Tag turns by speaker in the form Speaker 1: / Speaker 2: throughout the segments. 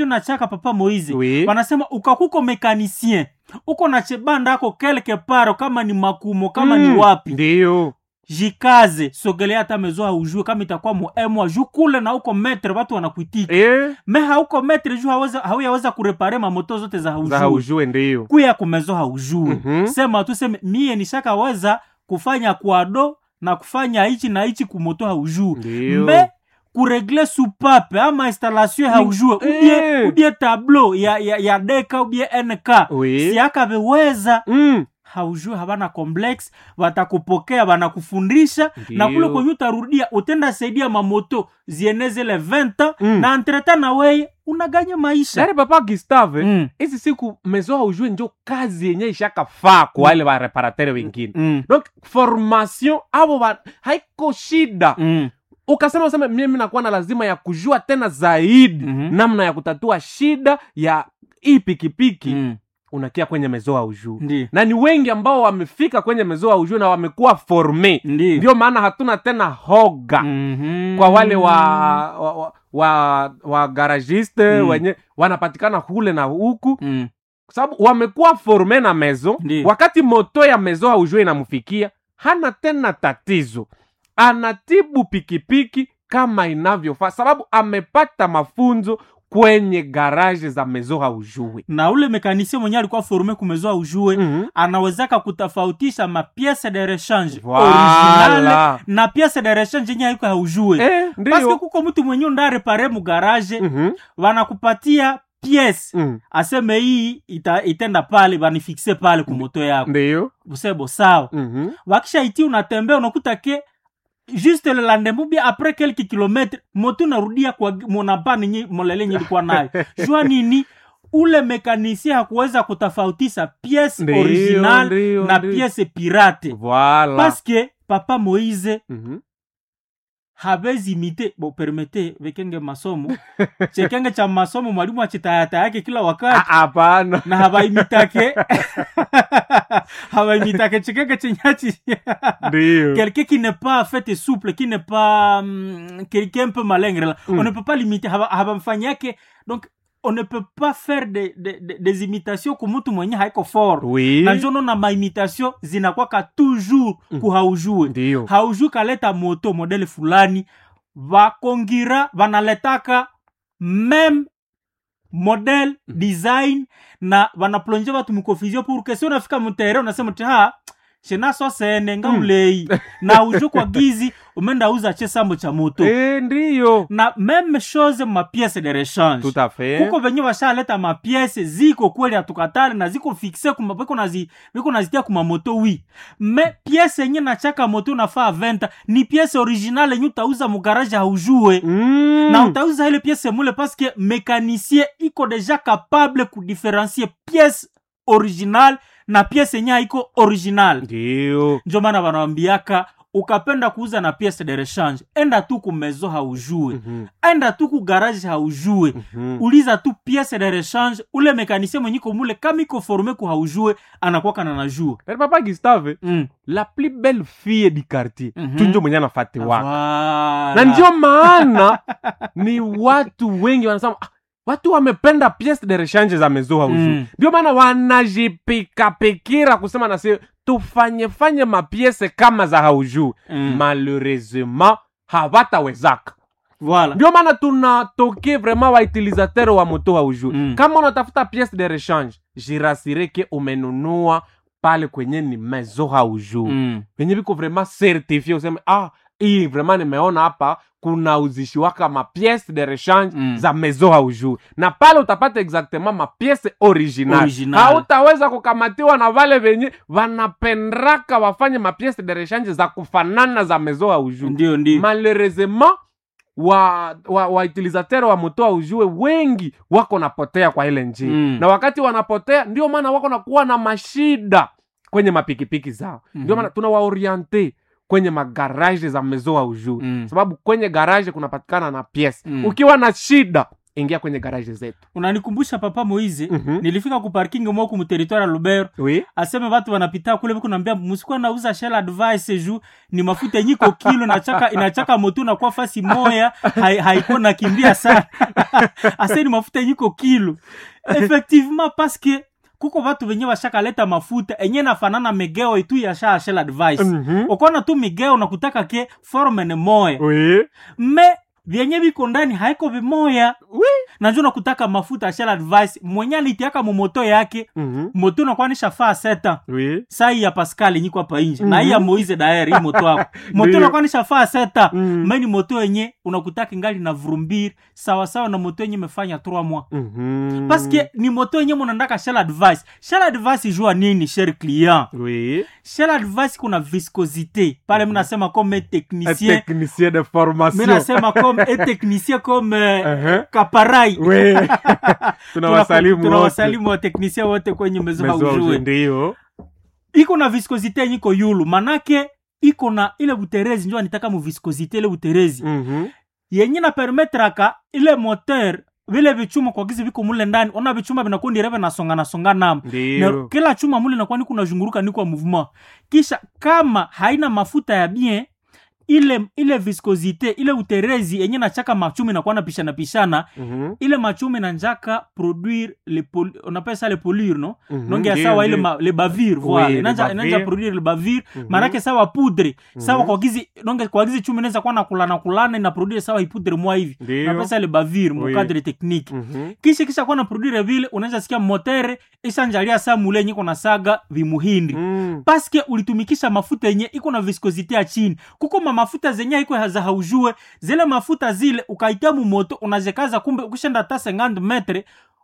Speaker 1: nachaka papa moize
Speaker 2: Oui.
Speaker 1: wanasema ukakuko mekanisien uko na chebanda ako quelque part kama ni makumo kama
Speaker 2: Mm,
Speaker 1: ni wapi
Speaker 2: ndiyo
Speaker 1: jikaze sogelea hata mezo haujue kama itakuwa muemwa juu kule na uko metre watu wanakuitika
Speaker 2: Eh,
Speaker 1: me hauko metre juu haweza- hauyaweza kurepare mamoto zote za
Speaker 2: za
Speaker 1: haujue
Speaker 2: haujue ndiyo
Speaker 1: kuya kumezo haujue
Speaker 2: Mhm.
Speaker 1: sema tu seme mie nishakaweza kufanya kwado na kufanya hichi na hichi kumoto haujue
Speaker 2: Ndiyo.
Speaker 1: me kuregle supape ama installation haujue ubie,
Speaker 2: Eh.
Speaker 1: ubie tableau ya, ya, ya deka ubie nk
Speaker 2: Oui.
Speaker 1: siakaveweza
Speaker 2: Mm.
Speaker 1: haujue havana complex watakupokea wanakufundisha na kule
Speaker 2: Ndiyo.
Speaker 1: kwenye utarudia utenda saidia mamoto zieneze le 20
Speaker 2: Mm.
Speaker 1: na entreta na weye unaganya maisha
Speaker 2: Dare papa Gustave
Speaker 1: Mm.
Speaker 2: hizi siku mezo haujue njo kazi yenye ishakafaa kwa wale bareparatere wengine
Speaker 1: Mm.
Speaker 2: donc formation avo ba- haiko shida
Speaker 1: Mm.
Speaker 2: ukasema useme mimi nakuwa na lazima ya kujua tena zaidi
Speaker 1: Mhm.
Speaker 2: namna ya kutatua shida ya hii pikipiki
Speaker 1: Mm.
Speaker 2: unakia kwenye mezo haujue
Speaker 1: Ndi.
Speaker 2: na ni wengi ambao wamefika kwenye mezo haujue na wamekuwa forme
Speaker 1: Ndi.
Speaker 2: ndio maana hatuna tena hoga
Speaker 1: Mhm.
Speaker 2: kwa wale wa wa, wa, wa, wa garagiste
Speaker 1: Mm.
Speaker 2: wenye wanapatikana kule na huku
Speaker 1: Mm.
Speaker 2: kwa sababu wamekuwa forme na mezo
Speaker 1: Ndi.
Speaker 2: wakati moto ya mezo haujue inamfikia hana tena tatizo anatibu pikipiki kama inavyofaa sababu amepata mafunzo kwenye garaje za mezo haujue
Speaker 1: na ule mekanisie mwenye alikuwa forume kumezoa ujue
Speaker 2: Mhm.
Speaker 1: anawezaka kutofautisha mapiese de rechange originale
Speaker 2: Voilà.
Speaker 1: na piese de rechange yenye haiko haujue
Speaker 2: Eh,
Speaker 1: paske
Speaker 2: ndiyo
Speaker 1: kuko mtu mwenye ndarepare mu garage
Speaker 2: Mhm,
Speaker 1: wanakupatia piese
Speaker 2: mhm.
Speaker 1: aseme hii ita, itenda pale banifikse pale kumoto yako
Speaker 2: ndiyo
Speaker 1: usebo sawa
Speaker 2: Mhm.
Speaker 1: wakisha iti unatembea unakuta ke juste le lendemain bien après quelques kilomètres moto narudia kwa monapani nyi molele nye ilikuwa nayo jua nini ule mekanisie hakuweza kutofautisha piese
Speaker 2: Ndiyo,
Speaker 1: original
Speaker 2: ndiyo,
Speaker 1: na
Speaker 2: ndiyo.
Speaker 1: piese pirate
Speaker 2: Voilà.
Speaker 1: paske papa moise
Speaker 2: Mhm.
Speaker 1: habezi imite bo permete vekenge masomo chekenge cha masomo mwalimu achitayata yake kila
Speaker 2: Ah,
Speaker 1: wakati
Speaker 2: hapana
Speaker 1: na habaimitake habaimitake chekenge chenyachi
Speaker 2: ndiyo
Speaker 1: quelqu'un qui n'est pas fait souple qui n'est pas hum, quelqu'un un peu malingre là
Speaker 2: Mm.
Speaker 1: on ne peut pas limiter haba- habamfanyake donc on ne peut pas faire de, de, de, des imitations kumutu mwenye haiko fort
Speaker 2: oui
Speaker 1: na njono na maimitation zinakwaka toujours
Speaker 2: Mm.
Speaker 1: kuhaujue
Speaker 2: ndiyo
Speaker 1: haujue kaleta moto modele fulani vakongira vanaletaka meme model design na vanaplonge vatu mukonfusion pour que si unafika mutere unasema ti ha shenaso sene nga
Speaker 2: Mm.
Speaker 1: ulei na ujue kwa gizi umenda uza che sambo cha moto
Speaker 2: Eh, ndiyo
Speaker 1: na meme chose mapiese de rechange
Speaker 2: tout à fait
Speaker 1: kuko venye vashaleta mapiese ziko kweli hatukatali na ziko fixe kuma biko nazi biko nazitia kuma moto wi me piese yenye nachaka moto unafaa venta ni piese original yenye utauza mugaraje haujue
Speaker 2: Mm.
Speaker 1: na utauza ile piese mule paske mekanisien iko deja capable kudifferencie piese original na piese yenye haiko original
Speaker 2: ndiyo
Speaker 1: njo maana wanawambiaka ukapenda kuuza na piese de rechange enda tu kumezo haujue
Speaker 2: Mhm,
Speaker 1: enda tu ku garage haujue
Speaker 2: mhm.
Speaker 1: uliza tu piese de rechange ule mekanisien mwenye iko mule kama iko forme ku haujue anakwaka na najua
Speaker 2: Yaani papa gustave
Speaker 1: mm.
Speaker 2: la plus belle fille du quartier
Speaker 1: Mhm.
Speaker 2: tu njo mwenye anafati wako
Speaker 1: Voilà.
Speaker 2: na ndio maana ni watu wengi wanasema ah, watu wamependa piece de rechange za mezo hauju
Speaker 1: Mm.
Speaker 2: ndio maana wanajipikapikira kusema nasi tufanyefanye mapiese kama za hauju
Speaker 1: Mm.
Speaker 2: malheureusement hawatawezaka
Speaker 1: Voilà.
Speaker 2: ndio maana tunatoke vraiment wautilisateur wa moto hauju
Speaker 1: Mm.
Speaker 2: kama unatafuta piece de rechange jirasireke umenunua pale kwenye ni mezo hauju
Speaker 1: Mm.
Speaker 2: venye viko vraiment certifie useme ah hii vraiment nimeona hapa kuna uzishiwaka mapiece de rechange
Speaker 1: Mm.
Speaker 2: za mezo haujui na pale utapata exactement mapiece original,
Speaker 1: Original.
Speaker 2: hautaweza kukamatiwa na vale venye vanapendraka wafanye mapiece de rechange za kufanana za mezo haujui
Speaker 1: ndio ndio
Speaker 2: malheureusement wa wa, wa utilisateur wa moto aujue wengi wako napotea kwa ile njia
Speaker 1: Mm.
Speaker 2: na wakati wanapotea ndio maana wako nakuwa na mashida kwenye mapikipiki zao
Speaker 1: Mhm.
Speaker 2: ndio maana tunawaoriente kwenye magaraje za mezo aujue
Speaker 1: Mm.
Speaker 2: sababu kwenye garaje kunapatikana na piese
Speaker 1: Mm.
Speaker 2: ukiwa na shida ingia kwenye garaje zetu
Speaker 1: unanikumbusha papa moize
Speaker 2: Mhm.
Speaker 1: nilifika ku parking moku mu territoire ya lubero
Speaker 2: oui.
Speaker 1: aseme watu wanapita kule viku naambia musikuwa nauza shell advice ju ni mafuta yenye iko kilo inachaka inachaka moto nakuwa fasi moya hai- haiko nakimbia sana ase ni mafuta yenye iko kilo effectivement parce que kuko watu wenye washakaleta mafuta enye nafanana migeo itu ya sha shell advice
Speaker 2: Mhm.
Speaker 1: ukona tu migeo nakutaka ke forme ni moya
Speaker 2: Oui.
Speaker 1: me vyenye viko ndani haiko vimoya
Speaker 2: Oui.
Speaker 1: najua nakutaka mafuta ya shell advice mwenye alitiaka mumoto yake
Speaker 2: Mhm.
Speaker 1: moto nakuwa nishafaa seta
Speaker 2: Oui.
Speaker 1: sai ya pascal nyiko hapa inje na
Speaker 2: Mhm.
Speaker 1: hii ya moise daer hii moto wako moto
Speaker 2: Ndio.
Speaker 1: nakuwa nishafaa seta
Speaker 2: Mm.
Speaker 1: meni moto yenye unakutaka ngali na vurumbiri sawasawa na moto yenye imefanya 3 mois
Speaker 2: Mhm.
Speaker 1: paske ni moto yenye munandaka shell advice shell advice jua nini cher client
Speaker 2: Oui.
Speaker 1: shell advice kuna viscosité pale mnasema comme
Speaker 2: Un
Speaker 1: technicien
Speaker 2: technicien de formation.
Speaker 1: minasema comme un technicien comme euh,
Speaker 2: Uh-huh.
Speaker 1: kaparai
Speaker 2: Oui. tunawasalimu
Speaker 1: tunawasalimu wateknisia wote kwenye mezoa ujue
Speaker 2: ndio
Speaker 1: iko na viscosité yenye iko yulu manake iko na ile buterezi njo anitaka mu viscosité ile buterezi
Speaker 2: Mhm.
Speaker 1: yenye na permetraka ile moteur vile vichuma kwa gizi viko mule ndani ona vichuma vinakuwa ndireve nasonga nasonga namo na
Speaker 2: ndio
Speaker 1: kila chuma mule nakuwa niku nazhunguruka ni kwa mouvement kisha kama haina mafuta ya bien ile ile viscosité ile uterezi yenye nachaka machumi nakuwa napishana pishana
Speaker 2: Mhm.
Speaker 1: ile machumi nanjaka produire le pol, on appelle ça le polure no
Speaker 2: Mhm.
Speaker 1: nonge ya
Speaker 2: Ndio,
Speaker 1: sawa ile
Speaker 2: ndio.
Speaker 1: ma, le bavire
Speaker 2: Oui,
Speaker 1: voilà
Speaker 2: le
Speaker 1: inanja
Speaker 2: bavire.
Speaker 1: inanja produire le bavire
Speaker 2: Mhm.
Speaker 1: manake sawa poudre sawa
Speaker 2: Mhm.
Speaker 1: kwa gizi nonge kwa gizi chumi inaweza kuwa na kulana kulana ina produire sawa ipoudre mwa hivi
Speaker 2: Ndio.
Speaker 1: na pesa le bavire mu
Speaker 2: Oui.
Speaker 1: cadre technique
Speaker 2: Mhm.
Speaker 1: kisha kisha kuwa na produire vile unaweza sikia motere ishanjalia saa mule yenye iko na saga vimuhindi
Speaker 2: Mm.
Speaker 1: paske ulitumikisha mafuta yenye iko na viscosité ya chini kuko ma mafuta zenye iko haza haujue zile mafuta zile ukaitia mumoto unazekaza kumbe ukishenda hata 50 metre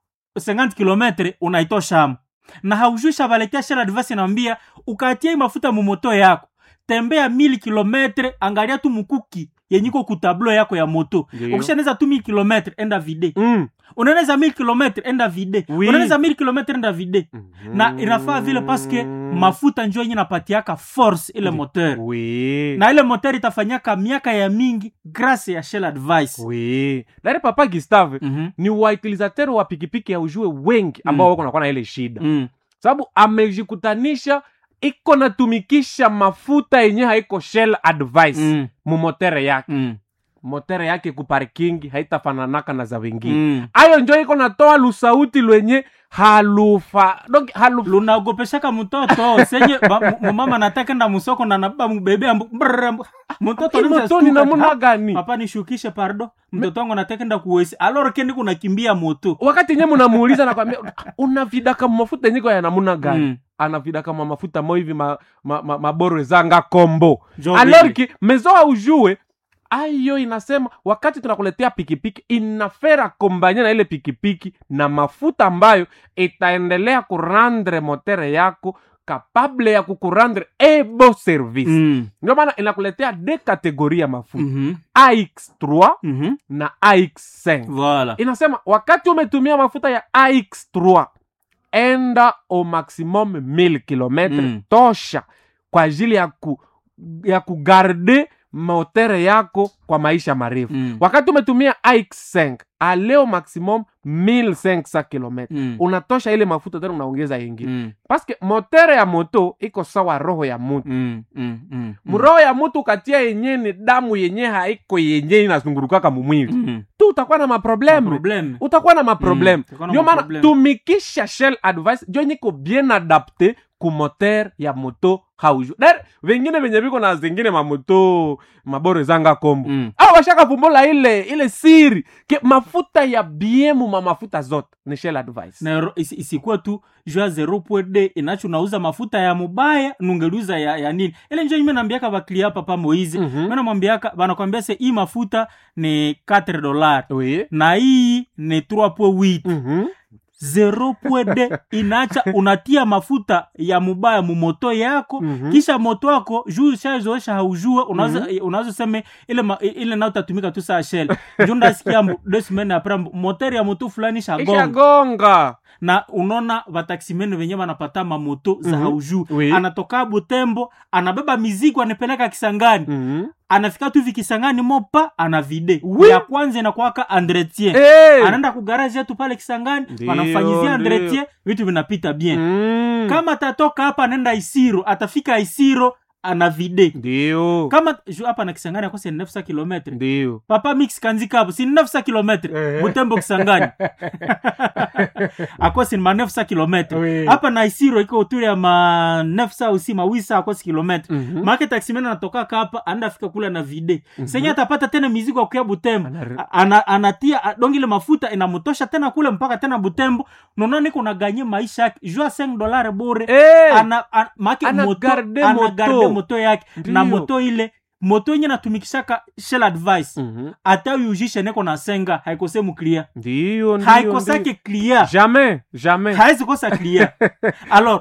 Speaker 1: 50 kilometre unaitoshamo na haujui shavaletea shell advice inaambia ukatia hii mafuta mumoto yako tembea mili kilometre angalia tu mukuki yenye iko kutablo yako ya moto
Speaker 2: Ndio.
Speaker 1: ukishaneza tu mili kilometre enda vide
Speaker 2: Mm.
Speaker 1: unaeneza mili kilometre enda vide
Speaker 2: Oui.
Speaker 1: unaeneza mili kilometre enda vide na inafaa vile paske mafuta njo yenye napatiaka force ile moteur
Speaker 2: Oui.
Speaker 1: na ile moteur itafanyaka miaka ya mingi grâce ya shell advice
Speaker 2: Oui. Dari papa Gustave
Speaker 1: Mhm.
Speaker 2: ni wautilizateur wa pikipiki ya ujue wengi ambao
Speaker 1: Mm.
Speaker 2: wako nakuwa na ile shida
Speaker 1: Mm.
Speaker 2: sababu amejikutanisha iko natumikisha mafuta yenye haiko shell advice
Speaker 1: Mm.
Speaker 2: mumotere yake
Speaker 1: Mm.
Speaker 2: motere yake kuparkingi haitafananaka na za wengine
Speaker 1: Mm.
Speaker 2: ayo njo iko natoa lusauti lwenye halufa donc halu
Speaker 1: lunaogopeshaka mtoto senye ba- mu- mumama natakenda musoko na nababa mubebe ambu- brrr, ambu- mtoto anaweza
Speaker 2: motoni
Speaker 1: stuka,
Speaker 2: namuna
Speaker 1: ha,
Speaker 2: gani
Speaker 1: papa nishukishe pardo mtoto wangu natakenda kuwesi aloro kendi kunakimbia moto
Speaker 2: wakati nye munamuuliza nakwambia unavidaka mafuta yenyiko ya namuna gani
Speaker 1: Mm.
Speaker 2: anavidaka ma mafuta mo hivi ma, ma, ma, maboro zanga kombo
Speaker 1: Jo
Speaker 2: alorki mezoa ujue ayo inasema wakati tunakuletea pikipiki inafera kombanye na ile pikipiki na mafuta ambayo itaendelea kurandre motere yako kapable ya kukurandre ebo service
Speaker 1: Mm.
Speaker 2: ndio maana inakuletea de kategori ya mafuta
Speaker 1: Mhm.
Speaker 2: ax3
Speaker 1: Mhm.
Speaker 2: na ax5
Speaker 1: Voilà.
Speaker 2: inasema wakati umetumia mafuta ya ax3 enda au maximum 1000 kilometre
Speaker 1: Mm.
Speaker 2: tosha kwa ajili ya, ku, ya kugarde motere yako kwa maisha marefu
Speaker 1: Mm.
Speaker 2: wakati umetumia ax5 aleo maximum 1500 kilometre
Speaker 1: Mm.
Speaker 2: unatosha ile mafuta tena unaongeza ingine
Speaker 1: Mm.
Speaker 2: paske motere ya moto iko sawa roho ya mutu
Speaker 1: Mm. Mm. Mm.
Speaker 2: mroho ya mutu ukatia yenye ni damu yenye haiko yenye inazungurukaka mumwili
Speaker 1: Mm.
Speaker 2: tu utakuwa na maprobleme
Speaker 1: Problème.
Speaker 2: utakuwa na maprobleme
Speaker 1: Mm, utakuwa na
Speaker 2: ndio maana
Speaker 1: maprobleme.
Speaker 2: tumikisha shell advice njo nyiko bien adapte ku moteur ya moto hauju dar vengine venye viko na zingine mamoto maboro zanga kombo
Speaker 1: Mm.
Speaker 2: au washakavumbula ile ile siri ke mafuta ya biemu ma mafuta zote ni shell advice
Speaker 1: na ro- isi- isikuwa tu jua 0.d inacho nauza mafuta ya mubaya nungeluza ya, ya nini ile njo ime nambiaka baklia papa moizi
Speaker 2: Mhm.
Speaker 1: mm namwambiaka banakwambia se hii mafuta ni 4 dolar
Speaker 2: oui
Speaker 1: na hii ni 3.8
Speaker 2: Mhm.
Speaker 1: 0.d inacha unatia mafuta ya mubaya mumoto yako
Speaker 2: Mhm.
Speaker 1: kisha moto wako juu shazoesha haujue unaweza unaweza seme ile ma, ile nao tatumika tu saa shell juu ndasikia mbu- deux semaines après mbu- moteur ya moto fulani shagonga
Speaker 2: ishagonga
Speaker 1: na unaona vataksimene venye vanapata mamoto za
Speaker 2: Mhm.
Speaker 1: haujuu
Speaker 2: Oui.
Speaker 1: anatoka butembo anabeba mizigo anapeleka kisangani
Speaker 2: Mhm.
Speaker 1: anafika tu vikisangani mopa ana vide
Speaker 2: Oui.
Speaker 1: ya kwanza inakuwaka entretien
Speaker 2: Eh.
Speaker 1: anaenda kugaraji yetu pale kisangani
Speaker 2: Ndio,
Speaker 1: wanamfanyizia
Speaker 2: ndio.
Speaker 1: entretien vitu vinapita bien
Speaker 2: Mm.
Speaker 1: kama atatoka hapa anaenda isiro atafika isiro ana vide
Speaker 2: ndio
Speaker 1: kama ju hapa na kisangani akosi ni 900 kilometre
Speaker 2: ndio
Speaker 1: papa mix kanzika hapo si ni 900 kilometre
Speaker 2: Eh.
Speaker 1: butembo kisangani akosi ni ma 900 kilometre
Speaker 2: Oui.
Speaker 1: hapa na isiro iko uturi ya ma 900 usi mawisa akosi kilometre
Speaker 2: Mhm.
Speaker 1: make taksimena anatokaka hapa anaenda fika kule na vide senye atapata tena mizigo ya kuya butembo
Speaker 2: Ana-
Speaker 1: A- ana, anatia a- donge ile mafuta inamtosha tena kule mpaka tena butembo naona niko naganye maisha yake jua 5 dolare bure
Speaker 2: Eh.
Speaker 1: ana, ana, make
Speaker 2: Ana
Speaker 1: moto,
Speaker 2: garde
Speaker 1: ana
Speaker 2: moto.
Speaker 1: garde moto yake na
Speaker 2: Ndiyo.
Speaker 1: moto ile moto yenye natumikishaka shell advice
Speaker 2: Mhm.
Speaker 1: hata uyujishe neko na senga haikose muklia
Speaker 2: ndio ndio,
Speaker 1: haikosake
Speaker 2: ndio.
Speaker 1: clia
Speaker 2: jamais jamais
Speaker 1: hawezi kosa clia alors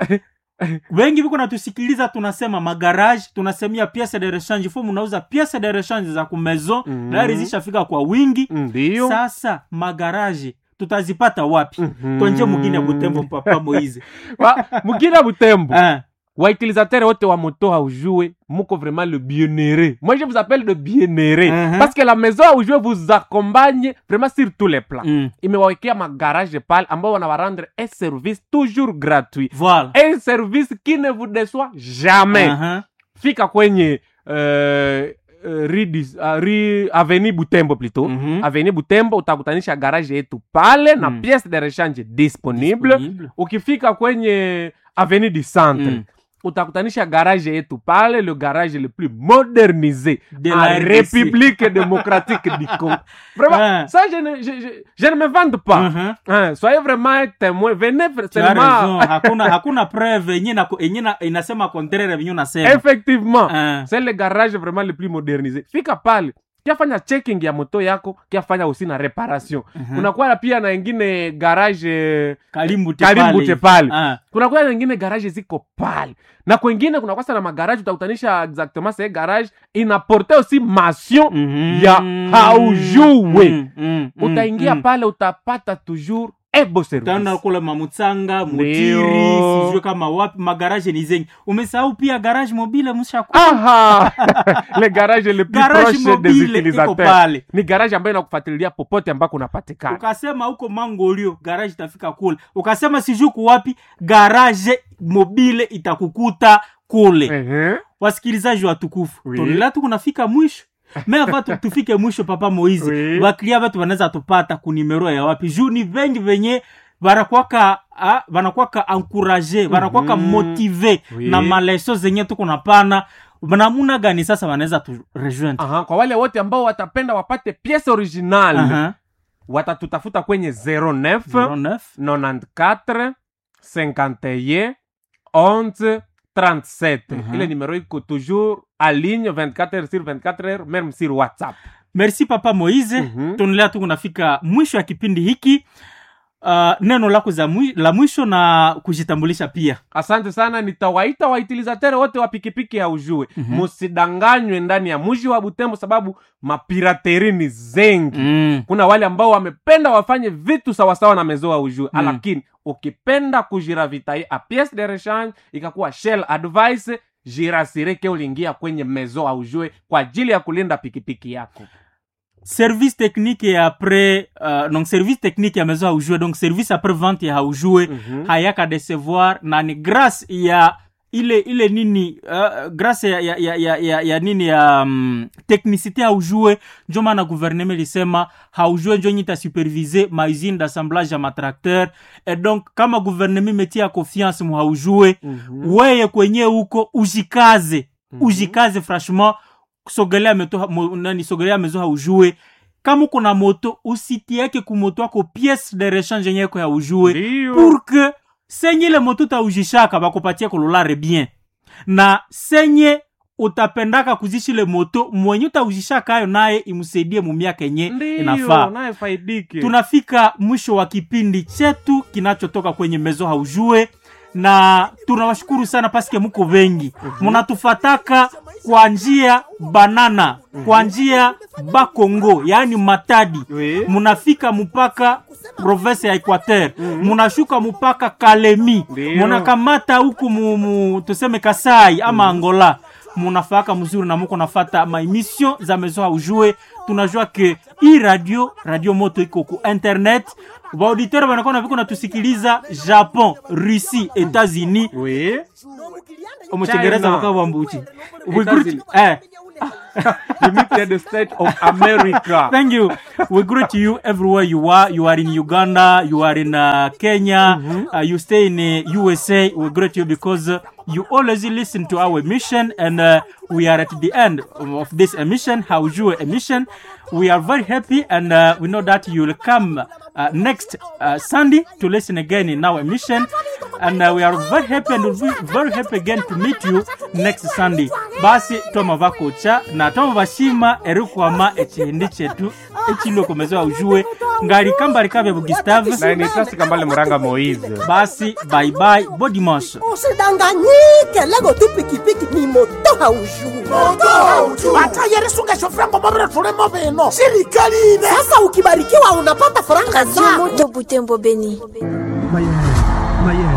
Speaker 1: wengi viko natusikiliza tunasema magarage tunasemia piece de rechange fo munauza piece de rechange za kumaison
Speaker 2: Mhm.
Speaker 1: gari zishafika kwa wingi
Speaker 2: ndio
Speaker 1: sasa magaraje tutazipata wapi
Speaker 2: Mhm.
Speaker 1: tonje mugine ya butembo papa moize
Speaker 2: Wa- mugina butembo
Speaker 1: Ah,
Speaker 2: wautilisateur wote wa moto haujue muko vraiment le bienheureux moi je vous appelle le bienheureux
Speaker 1: Mhm.
Speaker 2: parce que la maison haujue vous accompagne vraiment sur tous les plans
Speaker 1: mm,
Speaker 2: imewawekea magarage pale ambao wanawarendre un service toujours gratuit
Speaker 1: voilà
Speaker 2: un service qui ne vous déçoit jamais
Speaker 1: Aha.
Speaker 2: fika kwenye euh, euh, rue dis- uh, rue avenue butembo plutôt
Speaker 1: Mhm.
Speaker 2: avenue butembo utakutanisha garage yetu pale na
Speaker 1: Mm.
Speaker 2: pièce de rechange disponible
Speaker 1: Disponible.
Speaker 2: ukifika kwenye avenue du centre
Speaker 1: Mm.
Speaker 2: utakutanisha garage yetu pale le garage le plus modernisé
Speaker 1: De
Speaker 2: en
Speaker 1: la RDC.
Speaker 2: république démocratique du congo vraiment
Speaker 1: Ouais.
Speaker 2: ça je ne, je, je, je ne me vante pas
Speaker 1: Mhm.
Speaker 2: Hein, soyez vraiment un témoin venez vra-
Speaker 1: Tu as raison.
Speaker 2: seulement
Speaker 1: hakuna hakuna preuve yenye na- yenye na- inasema contraire venye unasema
Speaker 2: effectivement
Speaker 1: Ah.
Speaker 2: c'est le garage vraiment le plus modernisé fika pale kiafanya checking ya moto yako kiafanya usi na reparation
Speaker 1: Mhm.
Speaker 2: kunakuwa pia na ingine garage eh,
Speaker 1: karibu
Speaker 2: karibu te pale
Speaker 1: Ah.
Speaker 2: kunakuwa na ingine garage ziko pale na kwengine kunakuwa sana magaraje utakutanisha exactement se garage inaporte aussi mation
Speaker 1: Mhm.
Speaker 2: ya haujue
Speaker 1: Mm, mm, mm,
Speaker 2: utaingia
Speaker 1: mm.
Speaker 2: pale utapata toujours ebo
Speaker 1: utaenda
Speaker 2: service
Speaker 1: kule mamutsanga mutiri
Speaker 2: Ndio.
Speaker 1: sijue kama wapi magaraje ni zengi umesahau pia garage mobile mshaku
Speaker 2: aha le garage le plus
Speaker 1: garage
Speaker 2: proche des
Speaker 1: mobile iko
Speaker 2: utilisateurs
Speaker 1: pale
Speaker 2: ni garage ambayo inakufuatilia popote ambako unapatikana
Speaker 1: ukasema huko mangolio garage itafika kule ukasema sijui kuwapi garage mobile itakukuta kule
Speaker 2: Ehe.
Speaker 1: wasikilizaji watukufu
Speaker 2: Oui.
Speaker 1: tonela tu kunafika mwisho me ava tu- tufike mwisho papa moizi
Speaker 2: Oui.
Speaker 1: baklia batu wanaweza tupata kunimero ya wapi juu ni vengi venye banakwaka ah, banakwaka encourage banakwaka
Speaker 2: Mhm.
Speaker 1: motive
Speaker 2: Oui.
Speaker 1: na maleso zenye tuko napana namuna gani sasa wanaweza tu rejoindre
Speaker 2: Aha, kwa wale wote ambao watapenda wapate piece original
Speaker 1: Aha.
Speaker 2: watatutafuta kwenye 09
Speaker 1: 09
Speaker 2: 94 51 11 37
Speaker 1: Mhm.
Speaker 2: ile numero iko toujours a ligne 24 heures sur 24 heures même sur whatsapp
Speaker 1: merci papa moize
Speaker 2: Mhm.
Speaker 1: tunaendelea tu kunafika mwisho ya kipindi hiki uh, neno lako za mwi, la mwisho na kujitambulisha pia
Speaker 2: asante sana nitawaita wautilizateur wote wa pikipiki ya ujue
Speaker 1: Mhm.
Speaker 2: musidanganywe ndani ya mji wa butembo sababu mapirateri ni zengi
Speaker 1: mm.
Speaker 2: kuna wale ambao wamependa wafanye vitu sawasawa na mezo wa ujue
Speaker 1: Mm.
Speaker 2: lakini ukipenda kujiravitaye a piece de rechange ikakuwa shell advice jirasireke uliingia kwenye mezo wa ujue kwa ajili ya kulinda pikipiki yako
Speaker 1: service technique ya après uh, donc service technique ya maison haujue donc service après vente ya haujue
Speaker 2: Mhm.
Speaker 1: hayaka decevoir na ni grâce ya ile ile nini uh, grâce ya, ya, ya, ya, ya, ya nini ya um, technicité haujue njo maana gouvernement lisema haujue njo nyita supervise mausine d'assemblage ya matracteur et donc kama gouvernement metia confiance mu haujue
Speaker 2: Mhm.
Speaker 1: weye kwenye huko ujikaze
Speaker 2: Mhm.
Speaker 1: ujikaze franchement sogelea meto mo, nani sogelea mezo haujue kama uko na moto usitieke kumoto yako piece de rechange yenye yako ya ujue
Speaker 2: Ndiyo.
Speaker 1: pour que senye ile moto utaujishaka bakupatie kololare bien na senye utapendaka kuzishile moto mwenye utaujishaka ayo naye imsaidie mumiaka yenye
Speaker 2: Ndiyo,
Speaker 1: inafaa
Speaker 2: naye faidike
Speaker 1: tunafika mwisho wa kipindi chetu kinachotoka kwenye mezo haujue na tunawashukuru sana paske muko wengi munatufataka kwa njia banana kwa njia bakongo yaani matadi
Speaker 2: Oui.
Speaker 1: munafika mpaka province ya equateur munashuka mpaka kalemi
Speaker 2: Ndio.
Speaker 1: munakamata huku mu, mu, tuseme kasai ama angola munafaka mzuri na muko nafata maemission za maison aujue tunajua ke hii radio radio moto iko ku internet vaauditeur vanakuwa na viko natusikiliza japon russie etats-unis
Speaker 2: oui
Speaker 1: omuchengereza
Speaker 2: China.
Speaker 1: vakavambuchi We
Speaker 2: Etats-Unis.
Speaker 1: greet- eh,
Speaker 2: United States of America
Speaker 1: Thank you. We greet you everywhere you are. You are in Uganda, you are in uh, Kenya, uh, you stay in uh, USA. We greet you because uh, you always listen to our emission, and uh, we are at the end of this emission, Haujue emission. We are very happy, and uh, we know that you will come uh, next uh, Sunday to listen again in our emission. And uh, we are very happy and we'll be very happy again to meet you next Sunday. Basi toma vakocha na toma vashima erikwama echihindi chetu echilokomezewa ujue ngali kambali kavya bugustave
Speaker 2: na nitasi kambale muranga moise
Speaker 1: basi bye bye bo dimanche
Speaker 3: usidanganyike lego tu pikipiki ni moto haujui
Speaker 4: atayerisunga shofrango mavire tulemo vino sirikali ine
Speaker 3: sasa ukibarikiwa unapata faranga zako
Speaker 5: Radio Moto Butembo Beni.
Speaker 6: Mayele, Mayele.